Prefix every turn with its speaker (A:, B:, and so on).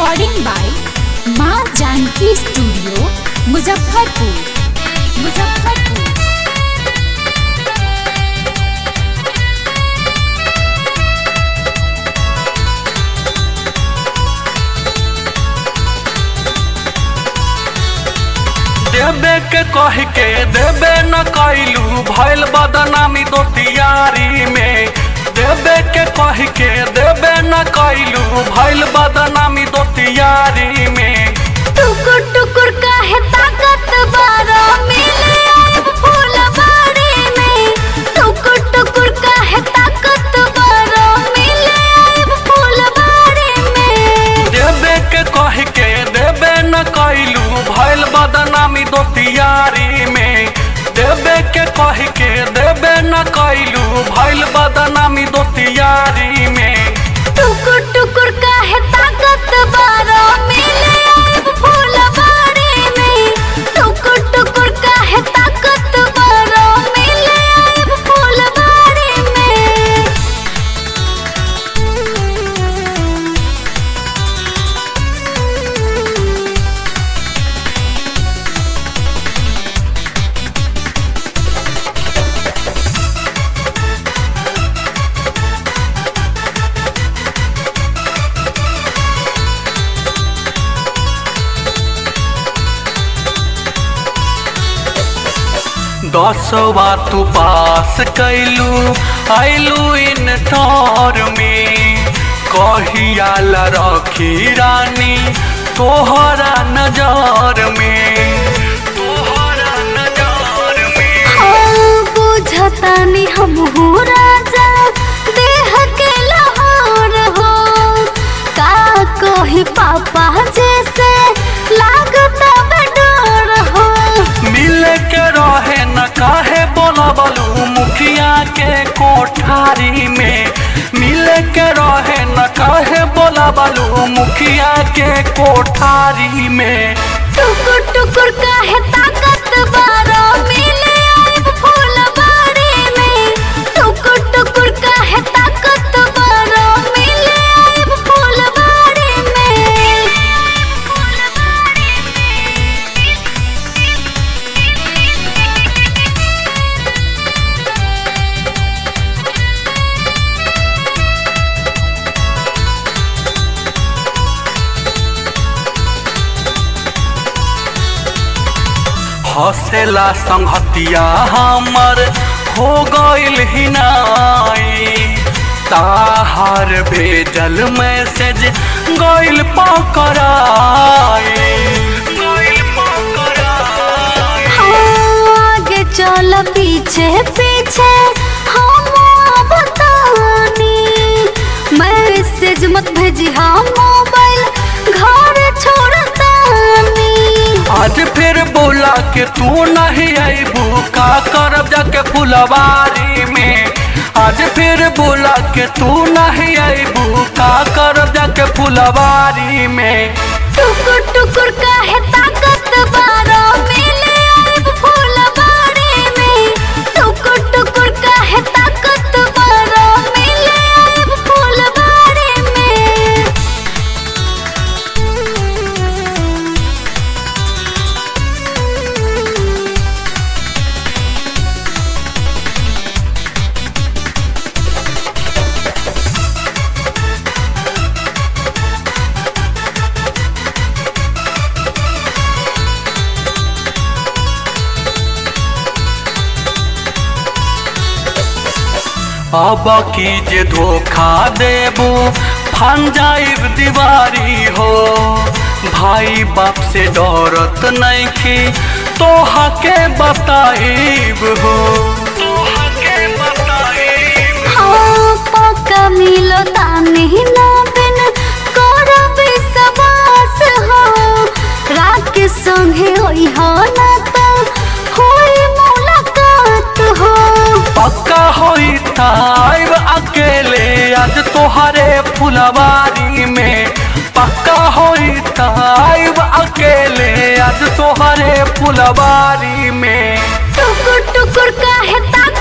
A: recording by माँ Janaki studio Muzaffarpur Muzaffarpur
B: देबे के कह के देबे न कैलू भैल बदनामी दोस्तियारी में देबे के कह के देबे न कैलू भैल बदनामी दोस्तियारी में
C: टुकुर टुकुर काहे ताकत बारा मिले आइब फुलवारी में टुकुर टुकुर काहे ताकत बारा मिले आइब फुलवारी में
B: देबे के कह के देबे न कैलू भैल बदनामी दोस्तियारी में देबे के कह के देबे न कैलू भैल बदनामी दोस्तियारी में
C: टुकुर टुकुर काहे ताकत बारा मिले आइब फुलवारी में टुकुर टुकुर काहे ताकत बारा मिले आइब फुलवारी में
B: दसवा तू पास कैलू आइलू इन ठौर में कहिया ला रखी रानी तोहरा नजर में तोहरा नजर में
C: हाँ, बुझतानी हमहू राजा देह के लाहौर हो का कही पापा जैसे लागता बडोर हो
B: मिल के रहे न काहे बोलबलू मुखिया के कोठारी में मिल के रहे न काहे बोलबलू मुखिया के कोठारी में
C: टुकुर टुकुर काहे ताकत बारा मिले आइब फुलवारी में टुकुर टुकुर काहे ताकत बारा मिले आइब फुलवारी में
B: हसेला संगतिया हमर हो गइल हिनाई ताहार भेजल मैसेज गइल पकड़ाई गइल पकड़ाई
C: आगे चल पीछे पीछे हम बतानी मैसेज मत भेजी हम मोबाइल घर छोड़तानी
B: आज फिर बोला के तू नहीं आईबू का करब जाके फुलवारी में आज फिर बोला के तू नहीं आईबू का करब जाके फुलवारी में
C: टुकुर टुकुर काहे ताकत बारा मिले आइब फुलवारी में टुकुर टुकुर काहे ताकत बारा मिले आइब फुलवारी में
B: अब की जे धोखा देबू फन जाइब दीवारी हो भाई बाप से डरत नहीं की तोहा के बताइब हो तोहा के बताइब
C: हाँ पक्का मिलो तानी ना बिन करब सवास हो रात के संगे होई हो ना तो होई मुलाकात हो
B: पक्का होई ताइब अकेले आज तोहरे फुलवारी में पक्का होई ताइब अकेले आज तोहरे फुलवारी में
C: टुकुर टुकुर काहे ताक